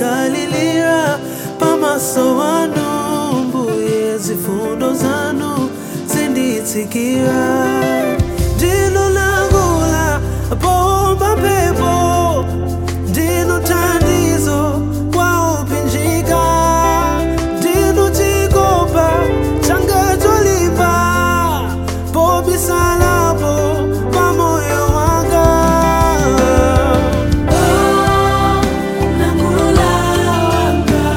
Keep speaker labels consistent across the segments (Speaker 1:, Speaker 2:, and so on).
Speaker 1: ndidalilira pamaso wanu mbuye zifundo zanu zinditsikira ndinu langula pomba pepo ndinu thandizo kwa upinjika ndinu chikopa changa cholimba pobisalapo pa moyo wanga oh, nangula wanga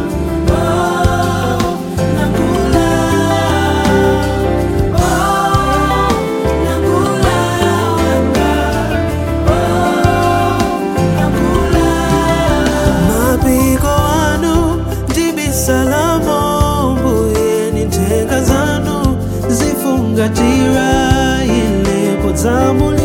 Speaker 1: oh, nangula oh, nangula wanga mapiko anu ndibisalamo mbuye ni nthenga zanu zifungatira ilepo dzamu